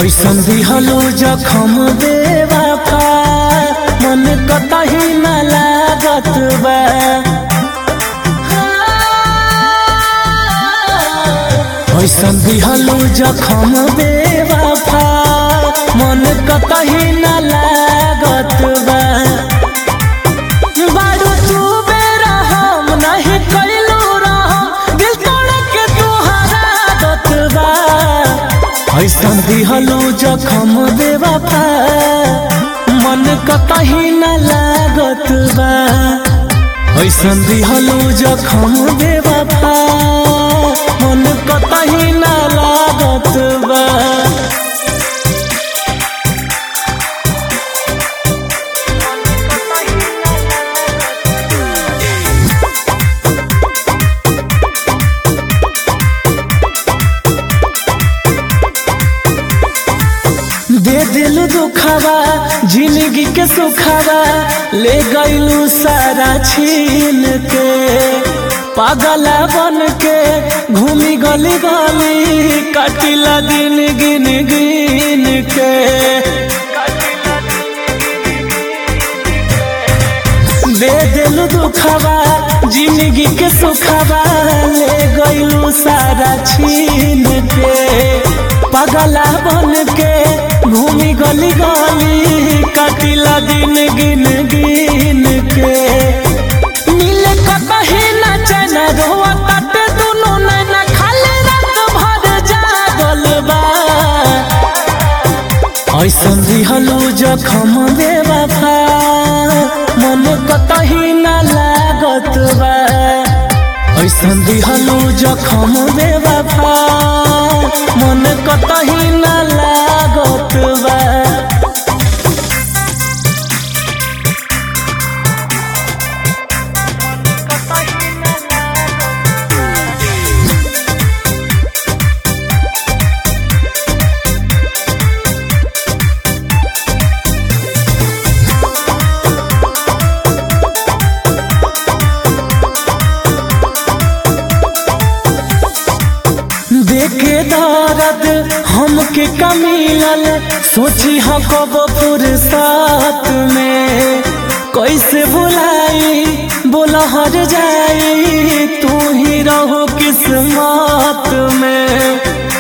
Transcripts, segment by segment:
ऐसन दिहलो जखम बेवफा मन कतही न लागत बा ऐसन दिहलो जखम बेवफा मन कतही न लागत बा बारू तू बेरा हम नहीं कैलू रहम दिल तोड़ के तुहरा दत बा ऐसन दिहलो जखम बेवफा मन कतही न लागत बा ऐसन दिहलो जखम बेवफा मन कतही न लागत बा दे दिल दुखावा जिंदगी के सुखावा ले गईलू सारा छीन के पागला बन के घूमी गली गली कटिला दिन गिन गिन के दे दिल दुखावा जिंदगी के सुखावा ले गईलू सारा छीन के पगला बन के घूमी गली गली कटिला दिन गिन गिन के मिले कतही ना चैना रोआ कट दुनु नैना खाली रात भर जागल बा ऐसन दिहलो जखम बेवफा मन कतही न लागत बा ऐसन दिहलो जखम बेवफा मन कतही न लागत बा देखे दर्द हमके कमिलल सोची ह कब फुर्सत में कैसे भुलाई बोला हर जाई तू ही रहो किस्मत में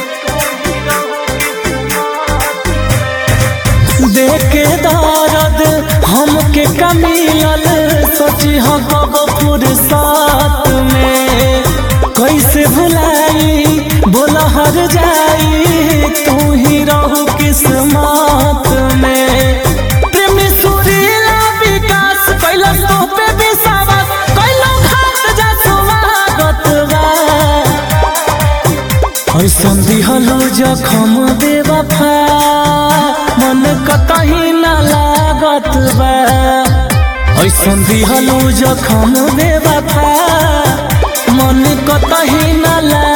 देखे दर्द हमके कमिलल सोची ह कब फुर्सत में कैसे भुलाई बोला हर जाई तू ही रहो किस्मत में प्रेमी सुरीला विकास कैला तो पे विश्वास कैला घाट जा स्वागत बा ऐसन दिहलो जखम बेवफा मन कतही न लागत बा ऐसन दिहलो जखम बेवफा मन कतही न लागत